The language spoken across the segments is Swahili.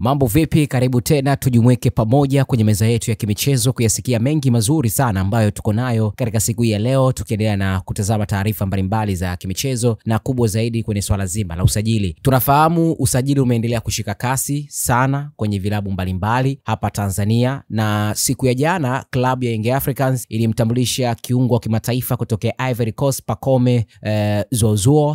Mambo vipi? Karibu tena tujumuike pamoja kwenye meza yetu ya kimichezo kuyasikia mengi mazuri sana ambayo tuko nayo katika siku hii ya leo, tukiendelea na kutazama taarifa mbalimbali za kimichezo na kubwa zaidi kwenye swala zima la usajili. Tunafahamu usajili umeendelea kushika kasi sana kwenye vilabu mbalimbali hapa Tanzania, na siku ya jana klabu ya Young Africans ilimtambulisha kiungo wa kimataifa kutokea Ivory Coast Pacome eh, Zozoa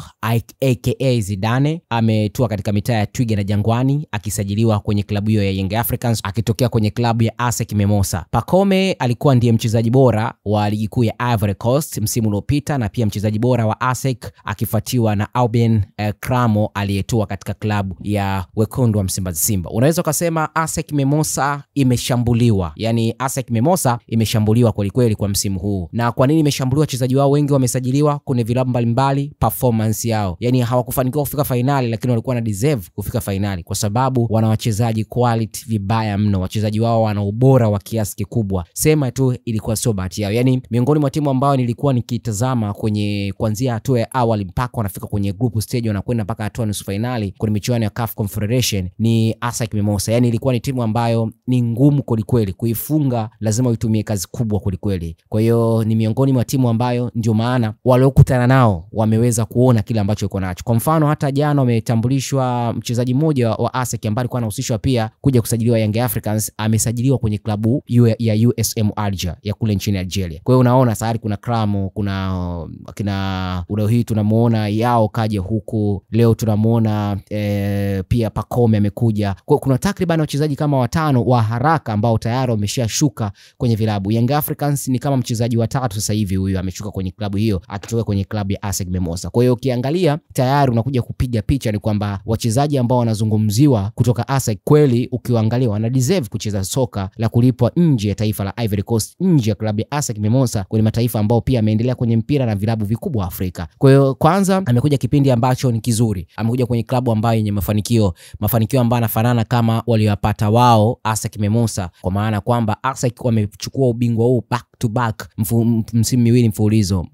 aka Zidane ametua katika mitaa ya Twiga na Jangwani akisajiliwa kwenye klabu hiyo ya Young Africans akitokea kwenye klabu ya ASEC Mimosas. Pacome alikuwa ndiye mchezaji bora wa ligi kuu ya Ivory Coast msimu uliopita na pia mchezaji bora wa ASEC akifuatiwa na Aubin eh, Kramo aliyetua katika klabu ya wekundu wa Msimbazi Simba. Unaweza ukasema ASEC Mimosas imeshambuliwa, yani ASEC Mimosas imeshambuliwa kwelikweli kwa msimu huu. Na kwa nini imeshambuliwa? Wachezaji wao wengi wamesajiliwa kwenye vilabu mbalimbali, performance yao yani hawakufanikiwa kufika fainali, lakini walikuwa na deserve kufika fainali kwa sababu wana wachezaji quality vibaya mno. Wachezaji wao wana ubora wa kiasi kikubwa, sema tu ilikuwa sio bahati yao. Yani miongoni mwa timu ambayo nilikuwa nikitazama kwenye kuanzia hatua ya awali mpaka wanafika kwenye group stage, wanakwenda mpaka hatua nusu fainali kwenye michuano ya CAF Confederation ni ASEC Mimosas. Yani ilikuwa ni timu ambayo ni ngumu kwelikweli, kuifunga lazima uitumie kazi kubwa kwelikweli. Kwa hiyo ni miongoni mwa timu ambayo ndio maana waliokutana nao wameweza kuona kile ambacho iko nacho. Kwa mfano hata jana wametambulishwa mchezaji mmoja wa ASEC ambaye alikuwa anahusishwa pia kuja kusajiliwa Young Africans, amesajiliwa kwenye klabu ya USM Alger ya kule nchini Algeria. Kwa hiyo unaona tayari kuna Kramo, kuna kina leo hii tunamuona yao kaja huku, leo tunamuona e, pia Pacome amekuja. Kwa kuna takriban wachezaji kama watano wa haraka ambao tayari wameshashuka kwenye vilabu. Young Africans ni kama mchezaji wa tatu sasa hivi huyu ameshuka kwenye klabu hiyo akitoka kwenye klabu ya ASEC Mimosas. Kwa hiyo ukiangalia tayari unakuja kupiga picha ni kwamba wachezaji ambao wanazungumziwa kutoka ASEC kweli, ukiwaangalia wana deserve kucheza soka la kulipwa nje ya taifa la Ivory Coast, nje ya klabu ya ASEC Mimosas, kwenye mataifa ambao pia ameendelea kwenye mpira na vilabu vikubwa Afrika. Kwa hiyo kwanza amekuja kipindi ambacho ni kizuri, amekuja kwenye klabu ambayo yenye mafanikio, mafanikio ambayo anafanana kama waliyopata wao ASEC Mimosas, kwa maana kwamba ASEC wamechukua ubingwa huu back to back msimu miwili mfululizo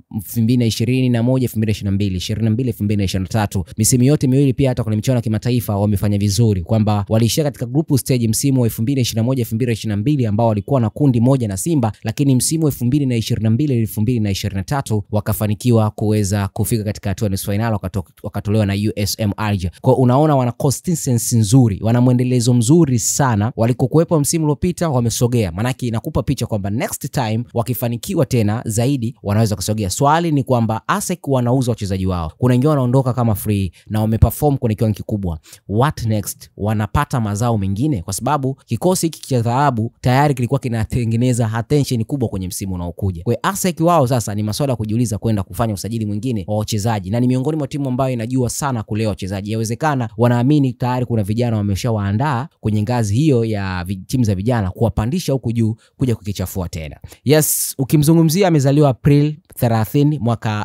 2021 2022 22 2023 misimu yote miwili pia hata kwenye michuano ya kimataifa wamefanya vizuri, kwamba waliishia katika group stage msimu wa 2021 2022 ambao walikuwa na kundi moja na Simba, lakini msimu wa 2022 2023 wakafanikiwa kuweza kufika katika hatua nusu finali, wakatolewa na USM Alger. Kwa unaona wana consistency nzuri, wana mwendelezo mzuri sana, walikokuwepo msimu uliopita wamesogea, maanake inakupa picha kwamba next time wakifanikiwa tena zaidi wanaweza kusogea. Swali ni kwamba ASEC wanauza wachezaji wao, kuna wengine wanaondoka kama free na wameperform kwenye kiwango kikubwa. What next? Wanapata mazao mengine, kwa sababu kikosi hiki cha dhahabu tayari kilikuwa kinatengeneza attention kubwa kwenye msimu unaokuja. Kwa ASEC wao sasa ni masuala ya kujiuliza kwenda kufanya usajili mwingine wa wachezaji, na ni miongoni mwa timu ambayo inajua sana kulea wachezaji. Yawezekana wanaamini tayari kuna vijana wameshawaandaa kwenye ngazi hiyo ya timu za vijana, kuwapandisha huku juu kuja kukichafua tena. Yes, ukimzungumzia amezaliwa April 30 mwaka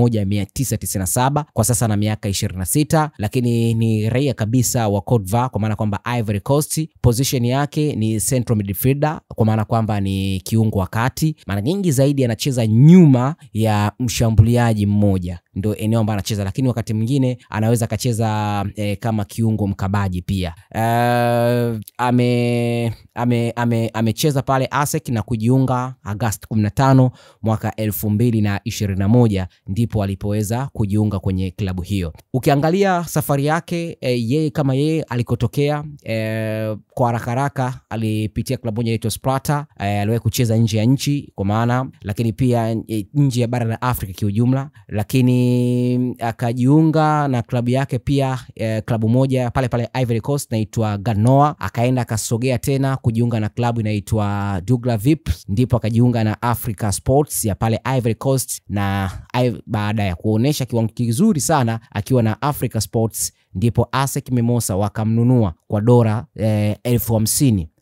1997 kwa sasa na miaka 26, lakini ni raia kabisa wa Cote d'Ivoire, kwa maana kwamba Ivory Coast. Position yake ni central midfielder, kwa maana kwamba ni kiungo wa kati. Mara nyingi zaidi anacheza nyuma ya mshambuliaji mmoja ndo eneo ambayo anacheza, lakini wakati mwingine anaweza akacheza e, kama kiungo mkabaji pia. Uh, ame amecheza ame, ame pale ASEC na kujiunga Agosti 15 mwaka 2021 ndipo alipoweza kujiunga kwenye klabu hiyo. Ukiangalia safari yake e, yeye kama yeye alikotokea e, kwa haraka haraka alipitia klabu moja inaitwa Sparta e, aliwahi kucheza nje ya nchi kwa maana, lakini pia e, nje ya bara la Afrika kiujumla, lakini akajiunga na klabu yake pia eh, klabu moja pale pale Ivory Coast inaitwa Ganoa. Akaenda akasogea tena kujiunga na klabu inaitwa Dugla Vip, ndipo akajiunga na Africa Sports ya pale Ivory Coast, na baada ya kuonesha kiwango kizuri sana akiwa na Africa Sports ndipo ASEC Mimosas wakamnunua kwa dola eh, elfu hamsini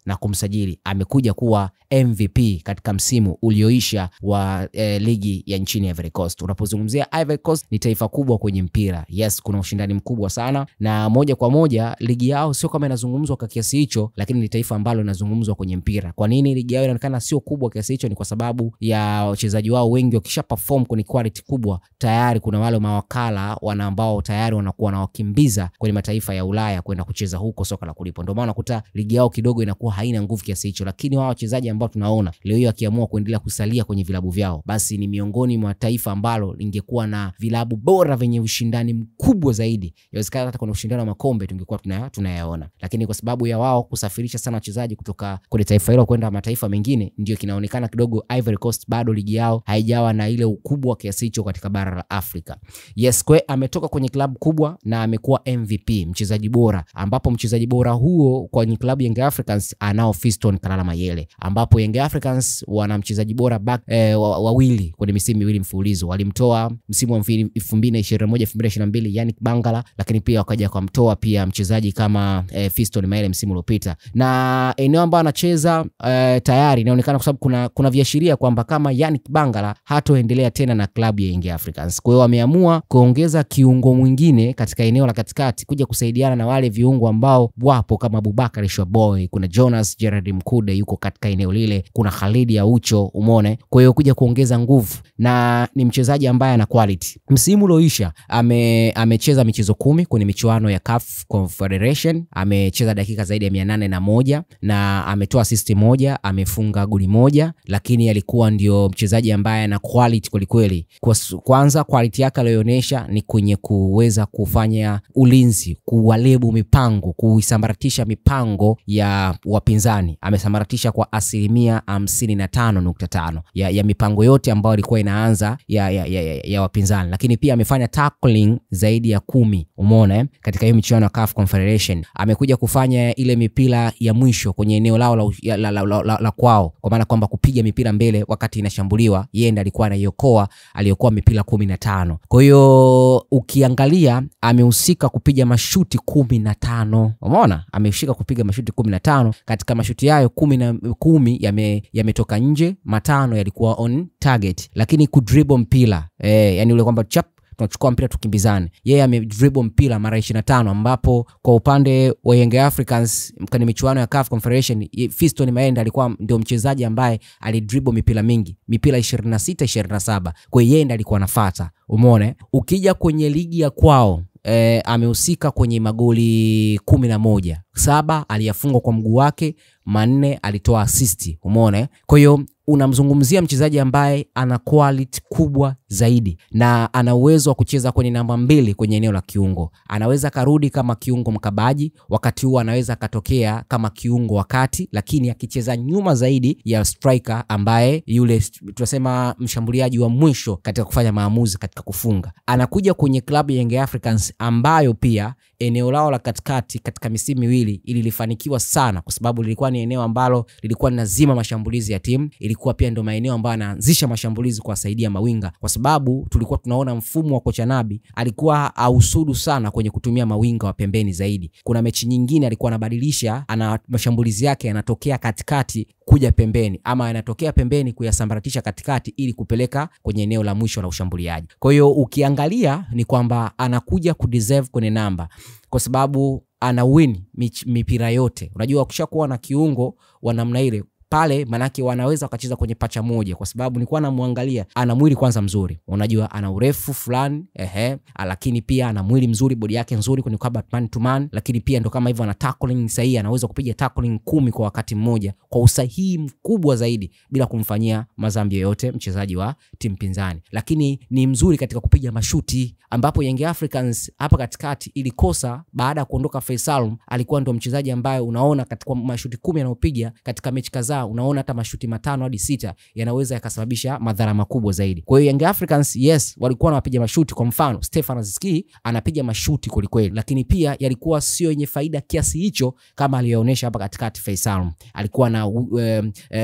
na kumsajili, amekuja kuwa MVP katika msimu ulioisha wa eh, ligi ya nchini Ivory Coast. Unapozungumzia Ivory Coast ni taifa kubwa kwenye mpira. Yes, kuna ushindani mkubwa sana na moja kwa moja ligi yao sio kama inazungumzwa kwa kiasi hicho, lakini ni taifa ambalo linazungumzwa kwenye mpira. Kwa nini ligi yao inaonekana sio kubwa kiasi hicho? Ni kwa sababu ya wachezaji wao wengi wakisha perform kwenye quality kubwa, tayari kuna wale mawakala wana ambao tayari wanakuwa wanawakimbiza kwenye mataifa ya Ulaya kwenda kucheza huko soka la kulipwa. Ndio maana unakuta ligi yao kidogo inakuwa haina nguvu kiasi hicho, lakini wao wachezaji ambao tunaona leo hii wakiamua kuendelea kusalia kwenye vilabu vyao, basi ni miongoni mwa taifa ambalo lingekuwa na vilabu bora vyenye ushindani mkubwa zaidi. Inawezekana hata kwenye ushindani wa makombe tungekuwa tunaya, tunayaona, lakini kwa sababu ya wao kusafirisha sana wachezaji kutoka kwenye taifa hilo kwenda mataifa mengine, ndio kinaonekana kidogo Ivory Coast bado ligi yao haijawa na ile ukubwa kiasi hicho katika bara la Afrika. Yes, kwe ametoka kwenye klabu kubwa na amekuwa MVP, mchezaji bora, ambapo mchezaji bora huo kwenye klabu Young Africans anao Fiston Kalala Mayele, ambapo Young Africans wana mchezaji bora back eh, wawili kwenye misimu miwili mfululizo. Walimtoa msimu wa 2021 2022 Yannick Bangala, lakini pia wakaja kumtoa pia mchezaji kama eh, Fiston Mayele msimu uliopita, na eneo ambalo anacheza eh, tayari inaonekana kwa sababu kuna, kuna viashiria kwamba kama Yannick Bangala hatoendelea tena na klabu ya Young Africans. Kwa hiyo wameamua kuongeza kiungo mwingine katika eneo la katikati kuja kusaidiana na wale viungo ambao wapo kama Abubakar Shwaboy, kuna Jonas Gerard Mkude yuko katika eneo lile, kuna Khalid Aucho, umeona. Kwa hiyo kuja kuongeza nguvu, na ni mchezaji ambaye ana quality. Msimu ulioisha ame, amecheza michezo kumi kwenye michuano ya CAF Confederation, amecheza dakika zaidi ya mia nane na moja na ametoa assist moja, amefunga goli moja, lakini alikuwa ndio mchezaji ambaye ana quality kwelikweli. Kwanza quality yake aliyoonyesha ni kwenye kuweza kufanya ulinzi, kuwalebu mipango, kuisambaratisha mipango ya wapinzani. Amesambaratisha kwa asilimia hamsini na tano nukta tano ya, ya mipango yote ambayo ilikuwa inaanza ya, ya, ya, ya, ya wapinzani, lakini pia amefanya tackling zaidi ya kumi. Umeona eh? Katika hiyo michuano ya CAF Confederation amekuja kufanya ile mipira ya mwisho kwenye eneo lao la, la, la, la, la, la kwao, kwa maana kwamba kupiga mipira mbele wakati inashambuliwa, yeye ndiye alikuwa anaiokoa, aliokoa mipira kumi na tano. Kwa hiyo ukiangalia amehusika kupiga mashuti kumi na tano. Umeona, amehusika kupiga mashuti kumi na tano. Katika mashuti hayo kumi na kumi yametoka yame nje, matano yalikuwa on target, lakini kudribble mpira eh, yani ule kwamba chap tunachukua mpira tukimbizane. Yeye amedribble mpira mara 25, ambapo kwa upande wa Young Africans kwenye michuano ya CAF Confederation Fiston Mayele alikuwa ndio mchezaji ambaye alidribble mipira mingi, mipira 26 27. Kwa hiyo yeye ndiye alikuwa anafuata. Umeona, ukija kwenye ligi ya kwao E, amehusika kwenye magoli kumi na moja, saba aliyafunga kwa mguu wake, manne alitoa asisti. Umeona, kwa hiyo unamzungumzia mchezaji ambaye ana quality kubwa zaidi na ana uwezo wa kucheza kwenye namba mbili kwenye eneo la kiungo. Anaweza karudi kama kiungo mkabaji, wakati huo anaweza akatokea kama kiungo wakati, lakini akicheza nyuma zaidi ya striker ambaye yule tunasema mshambuliaji wa mwisho katika kufanya maamuzi katika kufunga. Anakuja kwenye klabu ya Young Africans ambayo pia eneo lao la katikati katika misimu miwili ililifanikiwa sana, kwa sababu lilikuwa ni eneo ambalo lilikuwa linazima mashambulizi ya timu, ilikuwa pia ndio maeneo ambayo anaanzisha mashambulizi kuwasaidia mawinga, kwa sababu tulikuwa tunaona mfumo wa kocha Nabi alikuwa ausudu sana kwenye kutumia mawinga wa pembeni zaidi. Kuna mechi nyingine alikuwa anabadilisha, ana mashambulizi yake yanatokea katikati kuja pembeni ama yanatokea pembeni kuyasambaratisha katikati ili kupeleka kwenye eneo la mwisho la ushambuliaji. Kwa hiyo ukiangalia ni kwamba anakuja kudeserve kwenye namba kwa sababu ana win mipira yote. Unajua, ukishakuwa na kiungo wa namna ile pale manake wanaweza wakacheza kwenye pacha moja, kwa sababu nilikuwa namwangalia, ana mwili kwanza mzuri, unajua ana urefu fulani ehe, lakini pia ana mwili mzuri, bodi yake nzuri kwenye combat man to man, lakini pia ndo kama hivyo ana tackling sahihi, anaweza kupiga tackling kumi kwa wakati mmoja kwa usahihi mkubwa zaidi bila kumfanyia madhambi yoyote mchezaji wa timu pinzani, lakini ni mzuri katika kupiga mashuti, ambapo Young Africans hapa katikati ilikosa baada ya kuondoka Faisal, alikuwa ndo mchezaji ambaye unaona katika mashuti kumi anayopiga katika mechi kadhaa unaona hata mashuti matano hadi sita yanaweza yakasababisha madhara makubwa zaidi. Kwa hiyo Young Africans yes, walikuwa wanapiga mashuti. Kwa mfano Stefan Aziski anapiga mashuti kwelikweli, lakini pia yalikuwa sio yenye faida kiasi hicho kama aliyoonyesha hapa katikati. Faisal alikuwa na uh, uh,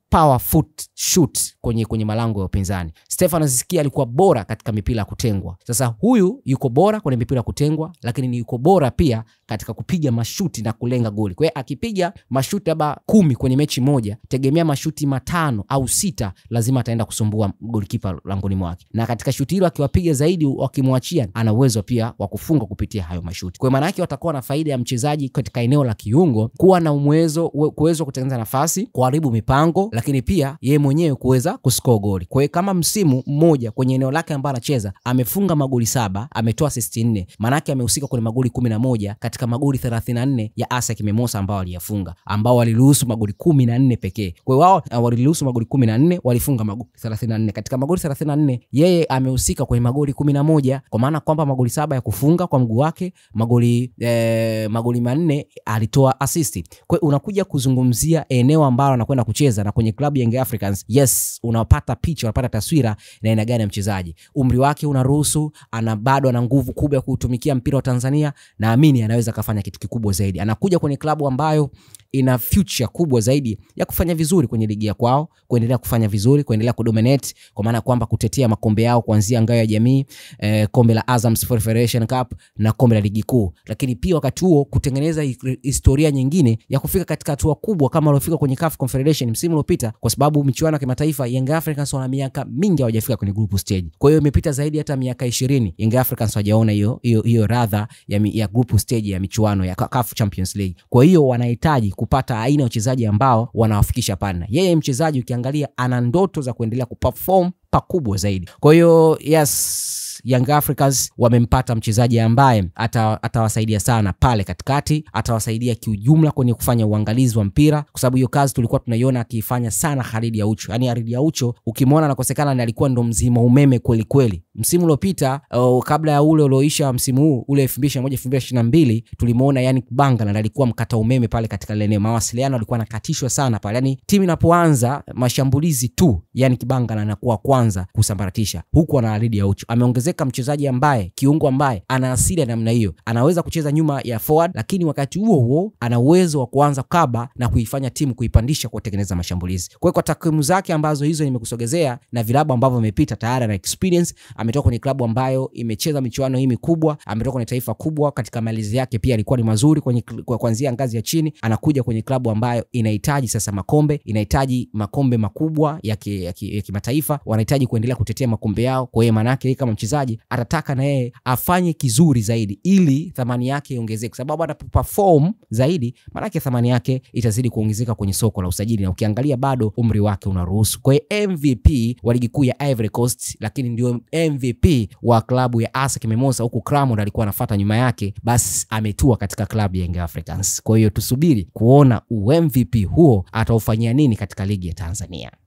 power foot shoot kwenye, kwenye malango ya upinzani. Stefan Aziz Ki alikuwa bora katika mipira ya kutengwa. Sasa huyu yuko bora kwenye mipira ya kutengwa, lakini ni yuko bora pia katika kupiga mashuti na kulenga goli. Kwa hiyo akipiga mashuti labda kumi kwenye mechi moja, tegemea mashuti matano au sita lazima ataenda kusumbua golikipa langoni mwake, na katika shuti hilo akiwapiga zaidi, wakimwachia, ana uwezo pia wa kufunga kupitia hayo mashuti. Kwa maana yake watakuwa na faida ya mchezaji katika eneo la kiungo kuwa na uwezo kuweza kutengeneza nafasi, kuharibu mipango, lakini pia yeye mwenyewe kuweza kuscore goli. Kwa hiyo kama msimu mmoja kwenye eneo lake ambalo anacheza amefunga magoli saba, ametoa assist nne, maana yake amehusika kwenye magoli 11 katika magoli 34 ya ASEC Mimosas ambao waliyafunga, ambao waliruhusu magoli 14 pekee. Kwa hiyo wao waliruhusu magoli 14, walifunga magoli 34. Katika magoli 34 yeye amehusika kwenye magoli 11, kwa maana kwamba magoli saba ya kufunga kwa mguu wake, magoli eh, magoli manne alitoa assist. Kwa hiyo unakuja kuzungumzia eneo ambalo anakwenda kucheza na kwenye klabu ya Young Africans, yes, unapata picha, unapata taswira na aina gani ya mchezaji. Umri wake unaruhusu, ana bado ana nguvu kubwa ya kuutumikia mpira wa Tanzania, naamini anaweza kafanya kitu kikubwa zaidi. Anakuja kwenye klabu ambayo ina future kubwa zaidi ya kufanya vizuri kwenye ligi ya kwao, kuendelea kufanya vizuri, kuendelea kudominate, kwa maana kwamba kutetea makombe yao kuanzia ngao ya jamii eh, kombe la Azam Sports Federation Cup na kombe la ligi kuu, lakini pia wakati huo kutengeneza historia nyingine ya kufika katika hatua kubwa kama waliofika kwenye CAF Confederation msimu uliopita, kwa sababu michuano ya kimataifa Young Africans wana miaka mingi hawajafika kwenye group stage. Kwa hiyo imepita zaidi hata miaka 20 Young Africans hawajaona hiyo hiyo hiyo radha ya, ya group stage ya michuano ya CAF Champions League. Kwa hiyo wanahitaji kupata aina ya wachezaji ambao wanawafikisha pana. Yeye mchezaji ukiangalia ana ndoto za kuendelea kuperform pakubwa zaidi. Kwa hiyo yes, Young Africans wamempata mchezaji ambaye atawasaidia sana pale katikati, atawasaidia kiujumla kwenye kufanya uangalizi wa mpira, kwa sababu hiyo kazi tulikuwa tunaiona akiifanya sana Khalid Aucho. Yani Khalid Aucho ukimwona anakosekana, ni alikuwa ndo mzima umeme kweli kweli. Msimu uliopita uh, kabla ya ule ulioisha msimu huu ule 2021 2022 tulimuona yani Banga na alikuwa mkata umeme pale katika ile eneo, mawasiliano alikuwa anakatishwa sana pale. Yani timu inapoanza mashambulizi tu, yani Kibanga anakuwa kwanza kusambaratisha, huku ana Khalid Aucho ameongezeka mchezaji ambaye kiungo ambaye ana asili ya namna hiyo, anaweza kucheza nyuma ya forward, lakini wakati huo huo ana uwezo wa kuanza kaba na kuifanya timu kuipandisha kwa kutengeneza mashambulizi. Kwa hiyo kwa takwimu zake ambazo hizo nimekusogezea na vilabu ambavyo amepita tayari na experience, ametoka kwenye klabu ambayo imecheza michuano hii mikubwa, ametoka kwenye taifa kubwa. Katika malizi yake pia alikuwa ni mazuri kwenye kuanzia ngazi ya chini, anakuja kwenye klabu ambayo inahitaji sasa makombe, inahitaji makombe makubwa ya kimataifa, ki, ki wanahitaji kuendelea kutetea makombe yao. Kwa hiyo maana yake kama mchezaji atataka na yeye afanye kizuri zaidi ili thamani yake iongezeke, kwa sababu anapoperform zaidi, maanake thamani yake itazidi kuongezeka kwenye soko la usajili, na ukiangalia bado umri wake unaruhusu. Kwa hiyo MVP wa ligi kuu ya Ivory Coast, lakini ndio MVP wa klabu ya ASEC Mimosas, huku Cramond alikuwa anafuata nyuma yake, basi ametua katika klabu ya Young Africans. Kwa hiyo tusubiri kuona u MVP huo ataufanyia nini katika ligi ya Tanzania.